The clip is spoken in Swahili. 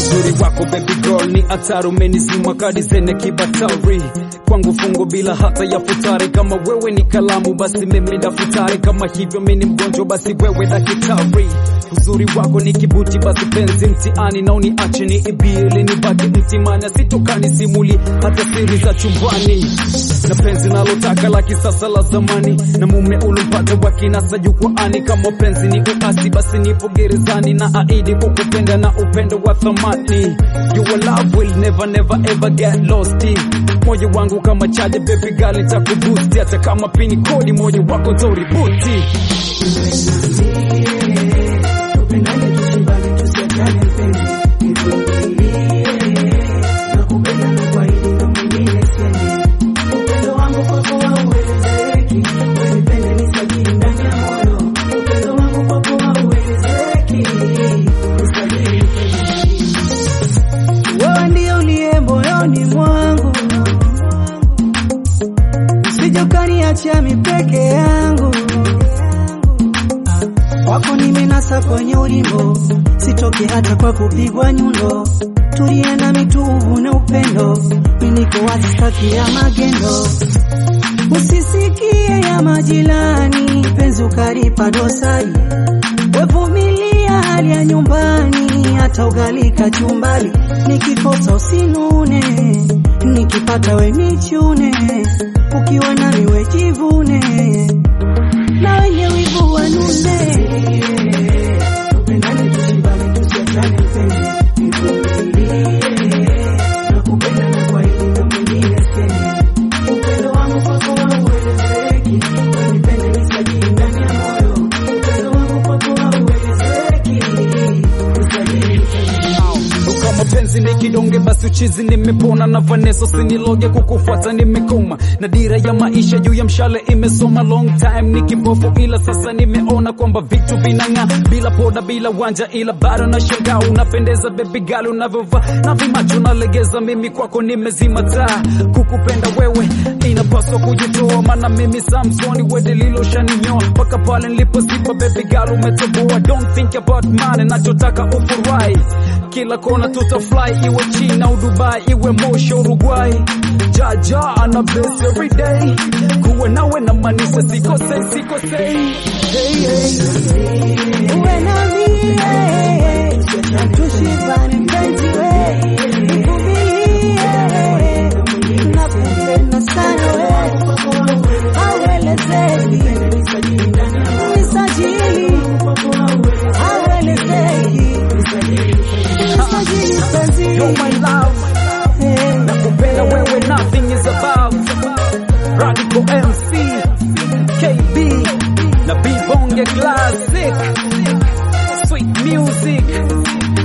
uzuri wako baby girl ni hatari, umenizima kadi zenye kibatari kwangu fungo bila hata ya futari. Kama wewe ni kalamu, basi mimi daftari. Kama hivyo mimi ni mgonjwa, basi wewe daktari. Uzuri wako ni kibuti, basi penzi mtihani, na uniache ni ibie ili nibaki mtimani, asitokani simuli hata siri za chumbani, na penzi nalotaka la kisasa la zamani, na mume ulompata wa kinasa jukwaani. Kama penzi ni uasi, basi nipo gerezani, na aidi kukupenda na upendo wa thamani. Your love will never never ever get lost. Moyo wangu kama chaje, baby girl, nitakubusti hata kama pini kodi, moyo wako toributi Tupendane tusimbane tusiachane mpenzi, nivumilie nakupenda na kwaidi na mwingine siende. Upendo wangu kwako hauelezeki, wewe nipende nisajili ndani ya moyo. Upendo wangu kwako hauelezeki, nisajili mpenzi. Wewe ndio uliye moyoni mwangu, usije ukaniacha mi peke yangu wako nimenasa kwenye ulimbo, sitoke hata kwa kupigwa nyundo. Tulie na mituvu na upendo, mimi niko wazi, sitaki ya magendo. Usisikie ya majirani, penzi ukalipa dosari. Wevumilia hali ya nyumbani, hata ugali kachumbali. Nikikosa usinune, nikipata we nichune, ukiwa nami we jivune na wenye wivu wanune. Tupendane tusimbane tusiachane mpenzi, nivumilie nakupenda na kwaidi na mwingine siende. Upendo wangu kwako hauelezeki, wewe nipende nisajili ndani ya moyo. Upendo wangu kwako hauelezeki, nisajili mpenzi. kama penzi ni kidonge, basi uchizi nimepona, na Vanessa siniloge kukufuata nimekoma, na dira ya maisha juu ya mshale imesoma. Long time ni kipofu, ila sasa nimeona kwamba vitu vinang'aa, bila poda, bila wanja, ila bado na shangaa. Unapendeza baby girl, unavyovaa na vimacho nalegeza, mimi kwako nimezima taa. Kukupenda wewe inapaswa kujitoa, maana mimi Samsoni wede lilo shaninyoa mpaka pale nilipozipa. Baby girl umetoboa, don't think about money, nachotaka ufurahi kila kona tutafly, iwe China au Dubai, iwe Moshi Uruguay. Jaja ana bless every day, kuwa nawe na manisa, sikosei sikosei. Hey, hey. Uwe nami eh, tushibane mpenzi we, nivumilie, nakupenda sana we, hauelezeki, nisajili, hauelezeki, nisajili mpenzi You're my love, eh. nakupenda wewe, nothing is above. Radical MC, KB na B Bonge Classic, sweet music